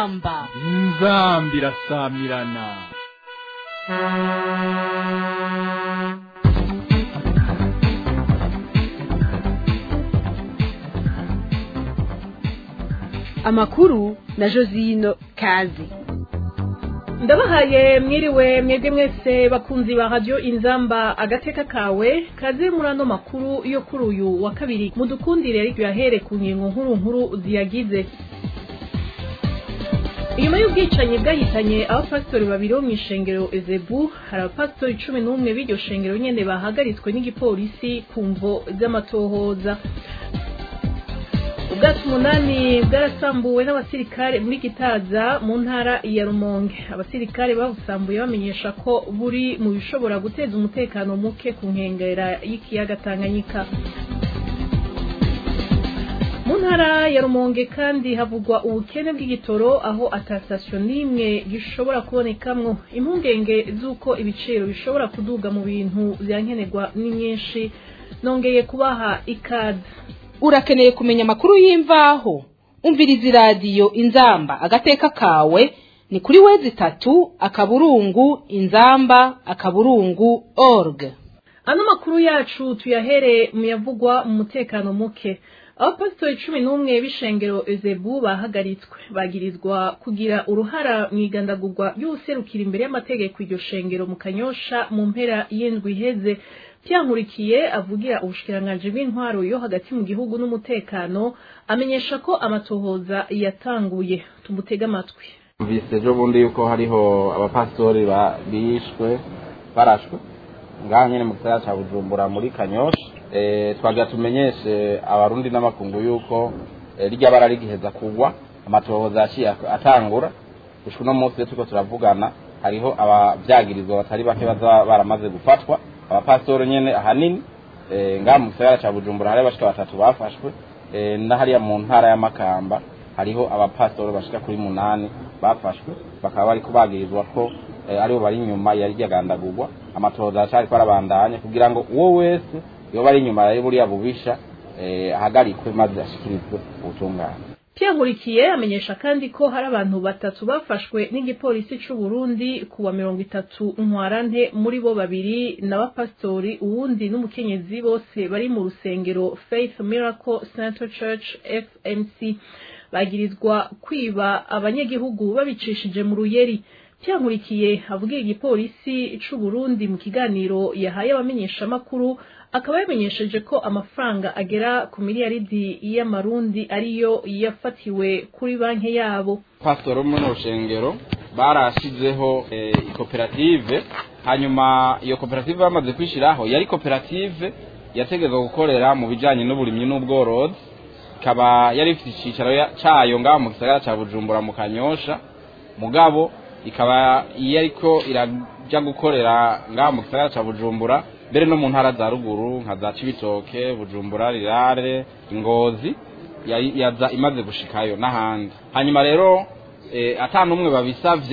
inzamba inzamba irasamirana amakuru na josino kazi ndabahaye mwiriwe mwebwe mwese bakunzi ba radiyo inzamba agateka kawe kaze muri ano makuru yo kuri uyu wa kabiri mudukundire ariko yahere ku nkingo nkuru nkuru ziyagize inyuma y'ubwicanyi bwahitanye abapasitori babiri bo mu ishengero ezebu hari abapasitori cumi n'umwe b'iryo shengero nyene bahagaritswe n'igipolisi ku mvo z'amatohoza ubwato umunani bwarasambuwe n'abasirikare muri gitaza mu ntara ya rumonge abasirikare babusambuye bamenyesha ko buri mu bishobora guteza umutekano muke ku nkengera y'ikiyaga tanganyika mu ntara ya rumonge kandi havugwa ubukene bw'igitoro aho atasitasiyo n'imwe gishobora kubonekamwo impungenge z'uko ibiciro bishobora kuduga mu bintu byankenerwa ni nyinshi nongeye kubaha ikaze urakeneye kumenya amakuru y'imvaho umviriza iradiyo inzamba agateka kawe ni kuri wezi itatu akaburungu inzamba akaburungu org ano makuru yacu tuyahere mu yavugwa mu mutekano muke abapasitori cumi n'umwe b'ishengero ezebu bahagaritswe bagirizwa kugira uruhara mu igandagurwa ry'ubuserukira imbere y'amategeko iryo shengero mu kanyosha mu mpera y'indwi iheze byankurikiye avugira ubushikiranganji bw'intwaro yo hagati mu gihugu n'umutekano amenyesha ko amatohoza yatanguye tumutega amatwi mvise ejo bundi yuko hariho abapasitori bishwe barashwe ngaha nyine mu gisagara cya bujumbura muri kanyosha twagira tumenyeshe abarundi n'amakungu yuko rijya bara rigiheza kugwa amatohoza yaciye atangura gushwa uno munsi turiko turavugana hariho abavyagirizwa batari bake baza baramaze gufatwa abapasitori nyene ahanini ngaha mu gisagara ca bujumbura hariho abashika batatu bafashwe na hariya mu ntara y'amakamba hariho abapasitori bashika kuri munani bafashwe bakaba bariko bagirizwa ko aribo bari inyuma yari ryagandagurwa amatohoza aracariko arabandanya kugira ngo uwo wese yoba ari inyuma ya buriya bubisha ahagarikwe maze ashikirizwe ubutungane Nkurikiye amenyesha kandi ko hari abantu batatu bafashwe n'igipolisi c'u Burundi kuwa mirongo itatu ntwarante muri bo babiri n'abapasitori uwundi n'umukenyezi bose bari mu rusengero Faith Miracle Center Church FMC bagirizwa kwiba abanyagihugu babicishije mu ruyeri Nkurikiye avugira igipolisi c'u Burundi mu kiganiro yahaye abamenyeshamakuru akaba yamenyesheje ko amafaranga agera ku miliyaridi y'amarundi ariyo yafatiwe kuri banki yabo pasitoro muri rushengero barashizeho ikoperative hanyuma iyo koperative bamaze kwishyiraho yari koperative yategetswe gukorera mu bijyanye n'uburimyi n'ubworozi ikaba yari ifite icyicaro cyayo ngaho mu gisagara cya bujumbura mu kanyosha mugabo ikaba iyo ariko irajya gukorera ngaho mu gisagara cya bujumbura mbere no mu ntara za ruguru nka za cibitoke bujumbura rirare ingozi yaza imaze gushikayo n'ahandi hanyuma rero ata n'umwe babisabye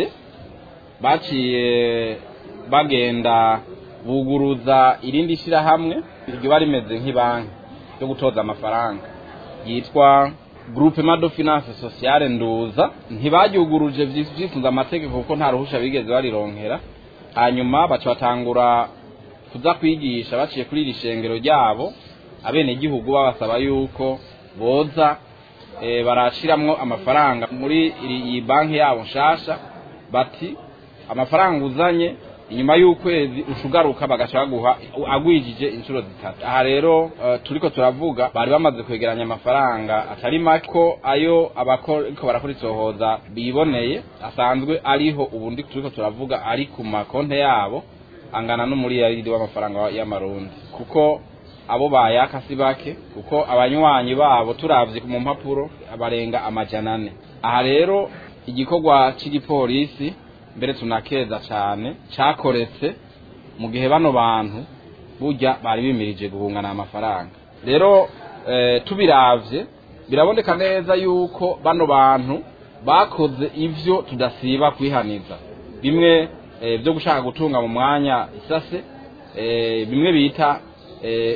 baciye bagenda buguruza irindi shyirahamwe riba rimeze nk'ibanki yo gutoza amafaranga yitwa groupe mado finance sociale nduza ntibaryuguruje byisunze amategeko kuko nta ruhusha bigeze barironkera hanyuma baca batangura kuza kwigisha baciye kuri iri shengero ryabo abenegihugu babasaba yuko boza barashiramwo amafaranga muri iyi banki yabo nshasha bati amafaranga uzanye inyuma y'ukwezi ushugaruka bagaca baguha agwijije inshuro zitatu aha rero turiko turavuga bari bamaze kwegeranya amafaranga atari make ko ayo abariko barakora isohoza biboneye asanzwe ariho ubundi turiko turavuga ari ku makonte yabo angana n'umuriyaridi w'amafaranga y'amarundi kuko abo bayaka si bake kuko abanywanyi babo turavye mu mpapuro barenga amajana ane aha rero igikorwa c'igipolisi mbere tunakeza cane cakoretse mu gihe bano bantu burya bari bimirije guhungana amafaranga rero e, tubiravye biraboneka neza yuko bano bantu bakoze ivyo tudasiba kwihaniza bimwe byo gushaka gutunga mu mwanya isase bimwe bita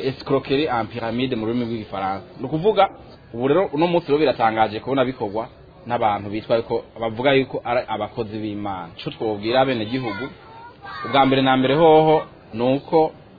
escroquerie en pyramide mu rurimi rw'igifaransa ni ukuvuga ubu rero uno munsi rero biratangaje kubona bikorwa n'abantu bitwa yuko bavuga yuko ari abakozi b'imana ico twobwira bene gihugu ubwa mbere na mbere hoho ni uko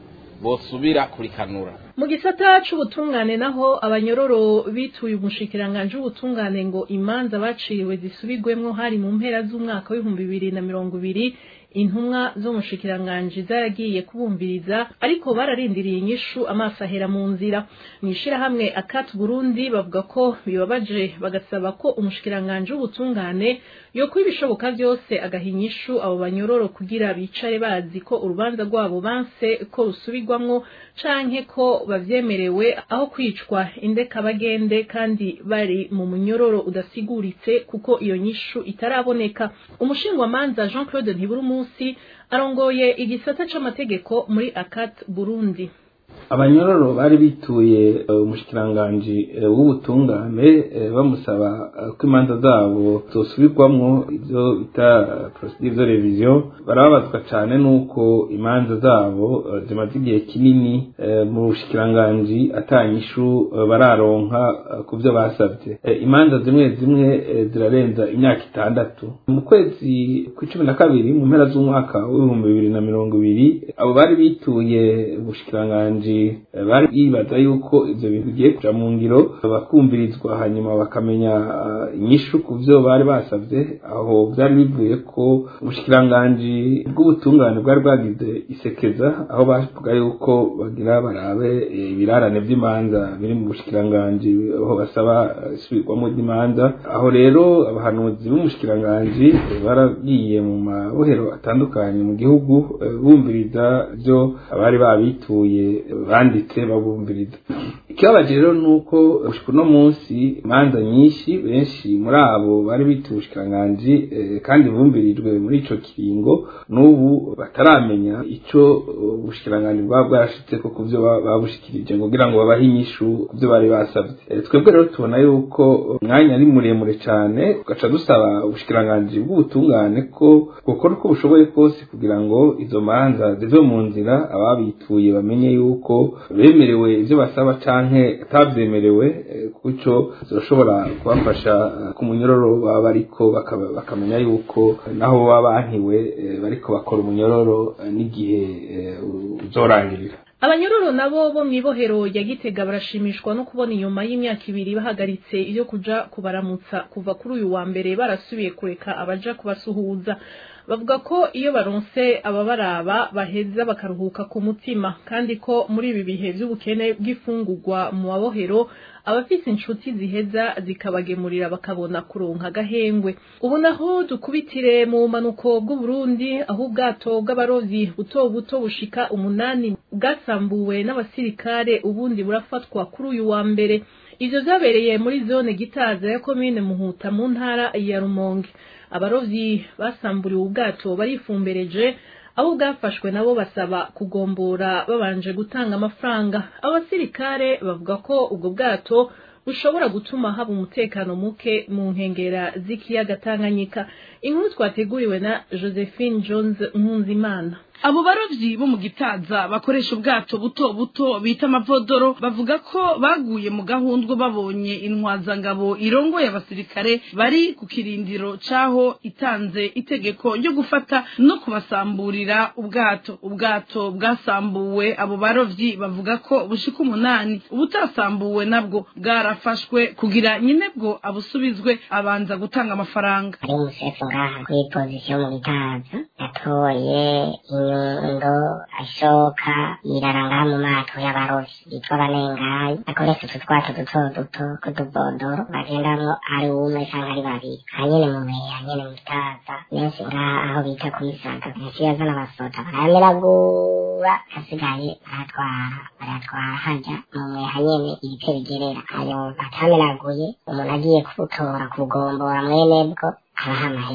bosubira kurikanura mu gisata c'ubutungane naho abanyororo bituye umushikiranganji w'ubutungane ngo imanza baciriwe zisubirwemwo hari mu mpera z'umwaka w'ibihumbi bibiri na mirongo ibiri intumwa z'umushikiranganji zaragiye kubumviriza ariko bararindiriye inyishu amaso ahera mu nzira mw'ishirahamwe akat burundi bavuga ko bibabaje bagasaba ko umushikiranganji w'ubutungane yokuba ibishoboka vyose agaha inyishu abo banyororo kugira bicare bazi ko urubanza rwabo banse ko rusubirwamwo canke ko bavyemerewe aho kwicwa indekabagende kandi bari mu munyororo udasiguritse kuko iyo nyishu itaraboneka umushingwamanza jean claude ntiburumunsi arongoye igisata c'amategeko muri akat burundi abanyororo bari bituye umushikiranganji w'ubutungane bamusaba ko imanza zabo zosubirwamwo ivyo bita procedure de revision barababazwa cane n'uko imanza zabo zimaze igihe kinini mu bushikiranganji atanyishu bararonka ku vyo basavye imanza zimwe zimwe zirarenza imyaka itandatu mu kwezi kw'icumi na kabiri mu mpera z'umwaka w'ibihumbi bibiri na mirongo ibiri abo bari bituye ubushikiranganji bari bibaza yuko ivyo bintu bigiye kuja mu ngiro bakumvirizwa hanyuma bakamenya inyishu ku vyo bari basavye aho vyari bivuye ko ubushikiranganji bw'ubutungane bwari bwagize isekeza aho bavuga yuko bagira barabe ibirarane vy'imanza biri mu bushikiranganji aho basaba isubirwamo ry'imanza aho rero abahanuzi b'umushikiranganji baragiye mu mabohero atandukanye mu gihugu bumviriza ivyo abari babituye banditse babumviriza ikibabaje rero ni uko gushika uno munsi imanza nyinshi benshi muri abo bari bituye ubushikiranganji kandi bumvirijwe muri ico kiringo n'ubu bataramenya ico ubushikiranganji bwaba bwarashitseko ku vyo babushikirije kugira ngo babahe inyishu ku vyo bari basavye twebwe rero tubona yuko umwanya ari muremure cane tugaca dusaba ubushikiranganji bw'ubutungane ko gukora uko bushoboye kose kugira ngo izo manza zive mu nzira ababituye bamenye yuko bemerewe ivyo basaba canke atavyemerewe kuco zirashobora kubafasha ku munyororo baba bariko bakamenya yuko naho baba bankiwe bariko bakora umunyororo n'igihe uzorangirira abanyororo nabo bo mw'ibohero ya gitega barashimishwa no kubona inyuma y'imyaka ibiri bahagaritse iyo kuja kubaramutsa kuva kuri uyu wa mbere barasubiye kureka abaja kubasuhuza bavuga ko iyo baronse ababaraba baheza bakaruhuka ku mutima kandi ko muri ibi bihe vy'ubukene bw'ifungurwa mu mabohero abafise inshuti ziheza zikabagemurira bakabona kuronka agahengwe ubu naho dukubitire mu bumanuko bw'uburundi aho ubwato bw'abarovyi buto buto bushika umunani bwasambuwe n'abasirikare ubundi burafatwa kuri uyu wa mbere ivyo vyabereye muri zone gitaza ya komine muhuta mu ntara ya rumonge abarovyi basamburiwe ubwato barifumbereje abo bwafashwe nabo basaba kugombora babanje gutanga amafaranga abasirikare bavuga ko ubwo bwato bushobora gutuma haba umutekano muke mu nkengera z'ikiyaga Tanganyika inkuru twateguriwe na Josephine Jones Nkunzimana abo barovyi bo mu gitaza bakoresha ubwato buto buto bita amavodoro bavuga ko baguye mu gahundwe babonye intwazangabo irongoye abasirikare bari ku kirindiro caho itanze itegeko ryo gufata no kubasamburira ubwato ubwato bwasambuwe abo barovyi bavuga ko bushika umunani ubutasambuwe nabwo bwarafashwe kugira nyine bwo abusubizwe abanza gutanga amafaranga ari umusefu ngaha kuri pozisiyo mu gitaza yatoye inyundo ashoka yirara ngaha mu mato y'abarovyi bitwa abanengayi akoresha utu twato duto duto tw'utubodoro bagendamwo ari umwe canke ari babiri hanyene mu meya nyene mu gitaza benshi ngaha aho bita kwisaga yaciye azana abasoda barayamiragura hasigaye baratwara baratwara haja mu mweha nyene ibice bigerera ayo batamenaguye umuntu agiye kubutora kubugombora mwene bwo abaha amahera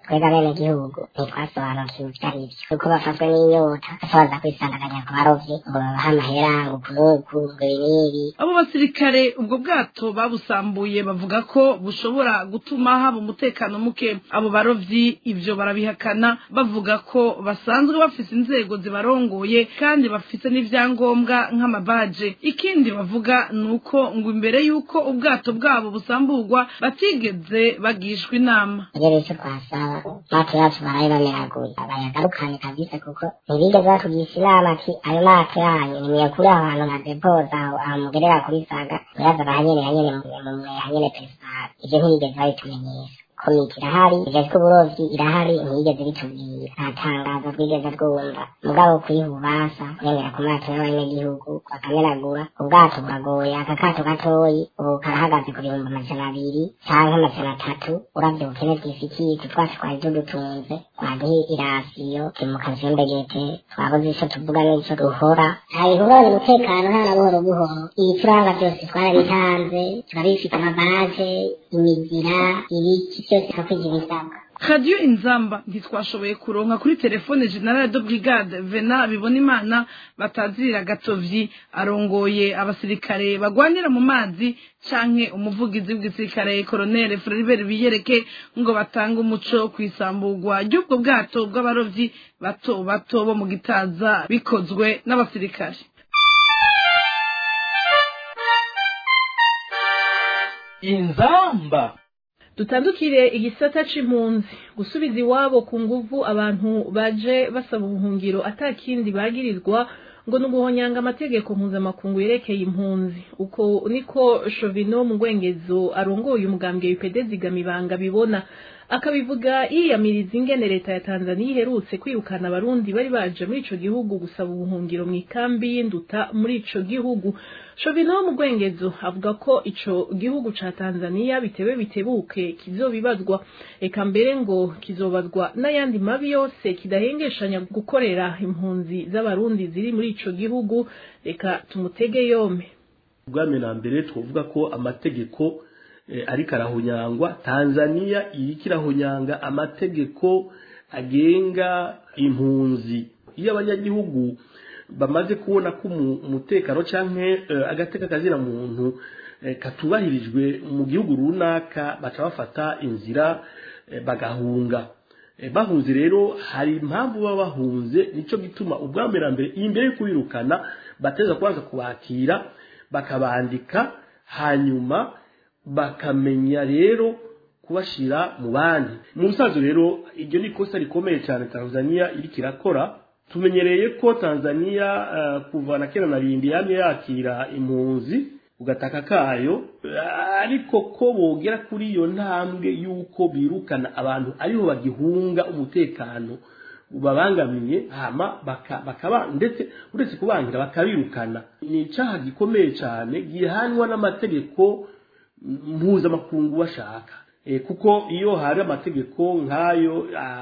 twebwe abenegihugu ntitwasobanukiwe ivyo ari vyo kuko bafashwe n'inyota basobaza kwisandaganya ku barovyi ngo babahe amahera ngo kunuku ngo ibi n'ibi abo basirikare ubwo bwato babusambuye bavuga ko bushobora gutuma haba umutekano muke abo barovyi ivyo barabihakana bavuga ko basanzwe bafise inzego zibarongoye kandi bafise n'ivyangombwa nk'amabaje ikindi bavuga ni uko ngo imbere y'uko ubwato bwabo busamburwa batigeze bagishwa inama ibyo bico twasaba mato yacu baraye bameraguye bayagarukane kabisa kuko ntibigeze batugisha inama ati ayo mato yanyu nimuyakure aho hantu ntadepoza aho aho mugerera kuri saga muraza bahanyene hanyene mumwe hanyene pesipari ivyo ntibigeze babitumenyesha komite irahari ijejwe uburovyi irahari ntiyigeze bitubwira nta tangazo twigeze twumva mugabo kwiha ububasha kurengera ku mato y'abanyagihugu bakamenagura ubwato buragoye aka kato gatoyi ubu karahagaze ku bihumbi amajana abiri canke amajana atatu uravye ubukene bw'ifikiye tutwacu twari tudutunze twaduhe irasiyo turi mu kazembegete twabuze ico tuvuga n'ico duhora abihurana umutekano nta na buhoro buhoro ibituranga vyose twarabitanze turabifite amabaje imizira ibiki byose twakwije ibisabwa radiyo inzamba ntitwashoboye kuronka kuri telefone generale de brigade vena bibona imana batazira gatovyi arongoye abasirikare bagwanira mu mazi canke umuvugizi w'igisirikare koronere Floribert Biyereke ngo batange umuco kwisamburwa ry'ubwo bwato bw'abarovyi bato bato bo mu gitaza bikozwe n'abasirikare inzamba dutandukire igisata c'impunzi gusubiza iwabo ku nguvu abantu baje basaba ubuhungiro atakindi bagirizwa ngo ni uguhonyanga amategeko mpuzamakungu yerekeye impunzi uko niko shovino mu ngwengezo arongoye umugambwe wipede zigamibanga bibona akabivuga yiyamiriza ingene leta ya tanzaniya iherutse kwirukana abarundi bari baje muri ico gihugu gusaba ubuhungiro mu ikambi y'induta muri ico gihugu shovino mu ngwengezo avuga ko ico gihugu ca tanzaniya bitewe bitebuke kizobibazwa eka mbere ngo kizobazwa n'ayandi mabi yose kidahengeshanya gukorera impunzi z'abarundi ziri muri ico gihugu reka tumutege yompe ubwami na mbere twavuga ko amategeko ariko arahunyangwa tanzaniya iriko irahunyanga amategeko agenga impunzi iyo abanyagihugu bamaze kubona ko umutekano canke agateka kazina muntu katubahirijwe mu gihugu runaka baca bafata inzira bagahunga bahunze rero hari impamvu baba bahunze nico gituma ubwambere imbere yo kubirukana bateza kubanza kubakira bakabandika hanyuma bakamenya rero kubashira mu bandi mu busanzwe rero iryo ni ikosa rikomeye cyane tanzaniya iriko irakora tumenyereye ko tanzaniya uh, kuva na kera na rindi yamye yakira impunzi ugataka kayo ariko ko bogera kuri iyo ntambwe y'uko birukana abantu ariho bagihunga umutekano babangamiye hama bakaba ndetse uretse kubangira bakabirukana ni icaha gikomeye cyane gihanwa n'amategeko mpuzamakungu bashaka kuko iyo hari amategeko nk'ayo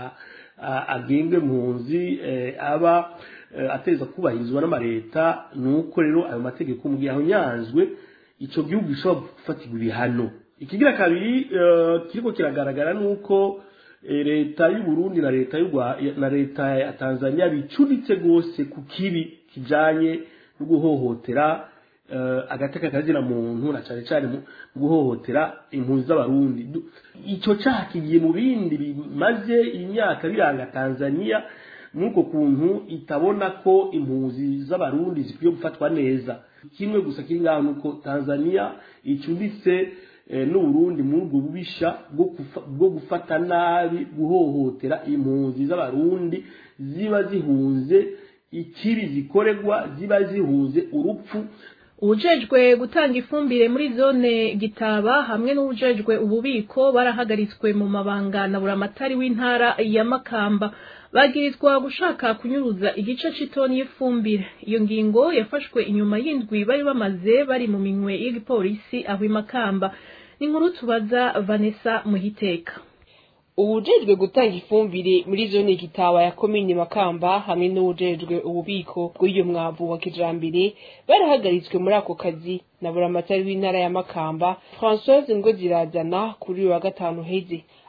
agenga impunzi aba ateza kubahirizwa n'amaleta ni uko rero ayo mategeko mu gihe ahonyanzwe icyo gihugu gishobora gufatirwa ibihano ikigira kabiri kiriko kiragaragara ni uko leta y'u Burundi na leta na leta ya tanzania bicuritse rwose ku kibi kijanye no guhohotera agateka kazira muntu na cyane cyane mu guhohotera impunzi z'abarundi icyo cyaha kigiye mu bindi bimaze imyaka biranga tanzania nuko kuntu itabona ko impunzi z'abarundi zikwiye gufatwa neza kimwe gusa kiri ngaho nuko tanzania icuditse n'uburundi muri ubwo bubisha bwo gufata nabi guhohotera impunzi z'abarundi ziba zihunze ikibi zikoregwa ziba zihunze urupfu ubujejwe gutanga ifumbire muri zone gitaba hamwe n'ubujejwe ububiko barahagaritswe mu mabanga na buramatari w'intara ya makamba bagirizwa gushaka kunyuruza igice c'itoni y'ifumbire iyo ngingo yafashwe inyuma y'indwi bari bamaze bari mu minwe y'igipolisi aho imakamba ni inkuru tubaza vanessa muhiteka ubujejwe gutanga ifumbire muri zone gitaba ya komine makamba hamwe n'ubujejwe ububiko bw'iyo mwavu wa kijambere barahagaritswe muri ako kazi na buramatari w'intara ya makamba françoise ngo zirazana kuri uyu wa gatanu heze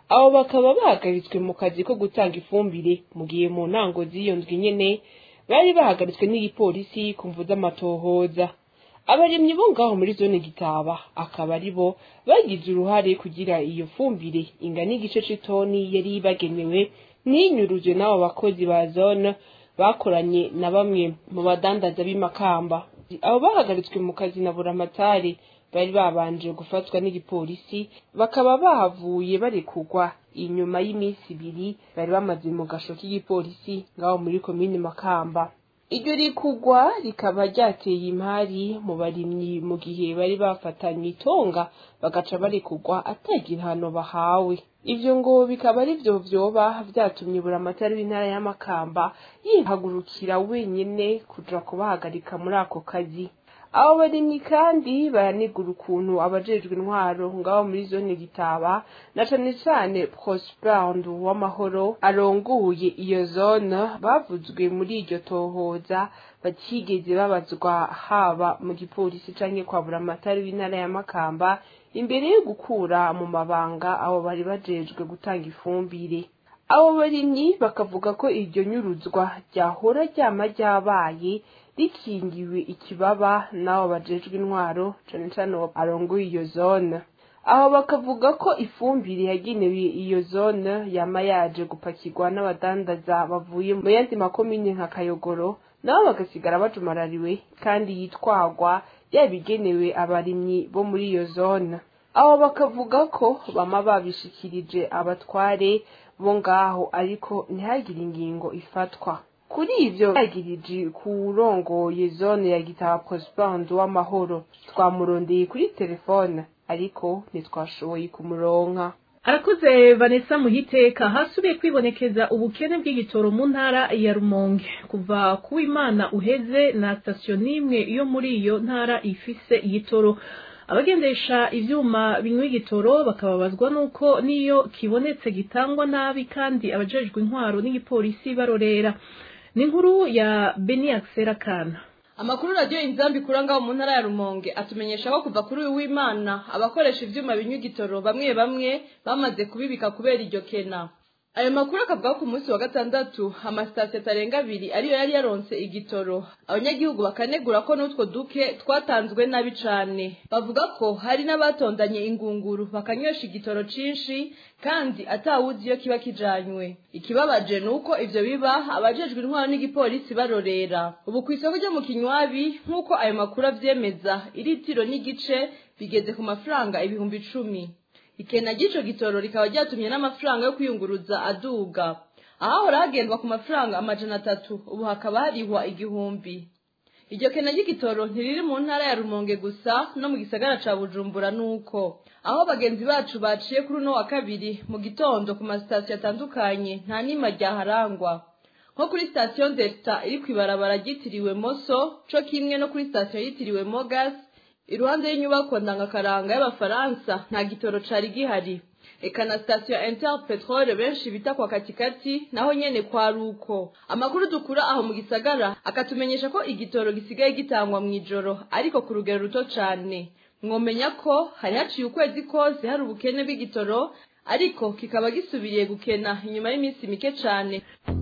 abo bakaba bahagaritswe mu kazi ko gutanga ifumbire mu gihe mu ntango z'iyo ndwi nyene bari bahagaritswe n'igipolisi ku mvu z'amatohoza abarimyi bo ngaho muri zone gitaba akaba ari bo bagize uruhare kugira iyo fumbire ingana igice c'itoni yari bagenewe ntinyuruzwe n'abo bakozi ba zone bakoranye na bamwe mu badandaza b'imakamba abo bahagaritswe mu kazi na buramatari bari babanje gufatwa n'igipolisi bakaba bahavuye barekugwa inyuma y'iminsi ibiri bari bamaze mu gasho k'igipolisi ngaho muri komini makamba iryo rikugwa rikaba ryateye imari mu barimyi mu gihe bari bafatanye itonga bagaca barekugwa atagira hano bahawe ivyo ngo bikaba ari vyo vyoba vyatumye buramatari w'intara y'amakamba yihagurukira wenyene kuja kubahagarika muri ako kazi abo barimyi kandi baranigura ukuntu abajejwe intwaro ngaho muri zone gitaba na cane cane prosper w'amahoro arongoye iyo zone bavuzwe muri iryo tohoza batigeze babazwa haba mu gipolisi canke kwa buramatari w'intara ya makamba imbere yo gukura mu mabanga abo bari bajejwe gutanga ifumbire abo barimyi bakavuga ko iryo nyuruzwa ryahora ryama ryabaye rikingiwe ikibaba n'abo bajejwe intwaro cane cane arongoye iyo zone aho bakavuga ko ifumbire yagenewe iyo zone yama yaje gupakirwa n'abadandaza bavuye mu yandi makomine nka kayogoro nabo bagasigara bajumarariwe kandi yitwagwa yabigenewe abarimyi bo muri iyo zone aho bakavuga ko bama babishikirije abatware bo ngaho ariko ntihagire ingingo ifatwa kuri ivyo yagirije kurongoye zone ya gitaba prospernd w'amahoro twamurondeye kuri telefone ariko ntitwashoboye kumuronka arakuze vanessa muhiteka hasubiye kwibonekeza ubukene bw'igitoro mu ntara ya rumonge kuva ku imana uheze na sitasiyo n'imwe yo muri iyo ntara ifise igitoro abagendesha ivyuma binywa igitoro bakababazwa nuko niyo kibonetse gitangwa nabi kandi abajejwe intwaro n'igipolisi barorera ni inkuru ya beni akisera kana amakuru radiyo inzambi kuranga mu ntara ya rumonge atumenyesha ko kuva kuri uyu w'imana abakoresha ivyuma binywa igitoro bamwe bamwe bamaze kubibika kubera iryo kena ayo makuru akavuga ko ku munsi wa gatandatu amasitasiyo atarenga abiri ariyo yari yaronse igitoro abanyagihugu bakanegura ko n'utwo duke twatanzwe nabi cane bavuga ko hari n'abatondanye ingunguru bakanywesha igitoro cinshi kandi atawuzi iyo kiba kijanywe ikibabaje ni uko ivyo biba abajejwe intwaro n'igipolisi barorera ubu ku isoko ryo mu kinywabi nk'uko ayo makuru avyemeza iritiro n'igice bigeze ku mafaranga ibihumbi icumi ikena ry'ico gitoro rikaba ryatumye n'amafaranga yo kwiyunguruza aduga ahahora hagendwa ku mafaranga amajana atatu ubu hakaba harihwa igihumbi iryo kena ry'igitoro ntiriri mu ntara ya rumonge gusa no mu gisagara ca bujumbura nuko aho bagenzi bacu baciye kuri uno wa kabiri mu gitondo ku masitasiyo atandukanye nta nima ryaharangwa nko kuri sitasiyo delta iri kw'ibarabara ryitiriwe moso co kimwe no kuri sitasiyo yitiriwe mogas iruhande y'inyubako ndangakaranga y'abafaransa nta gitoro cari gihari eka na sitasiyo inter petrole benshi bita kwa katikati naho nyene kwari uko amakuru dukura aho mu gisagara akatumenyesha ko igitoro gisigaye gitangwa mw'ijoro ariko ku rugero ruto cane mwomenya ko hari haciye ukwezi kose hari ubukene bw'igitoro ariko kikaba gisubiriye gukena inyuma y'iminsi mike cane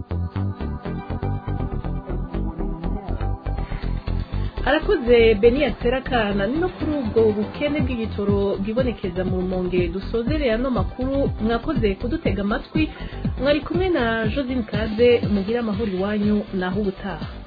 arakoze beni yaserakana ni no kuri ubwo bukene bw'igitoro bwibonekeza mu rumonge dusozereye ano makuru mwakoze kudutega amatwi mwari kumwe na josine kaze mugire amahoro iwanyu naho ubutaha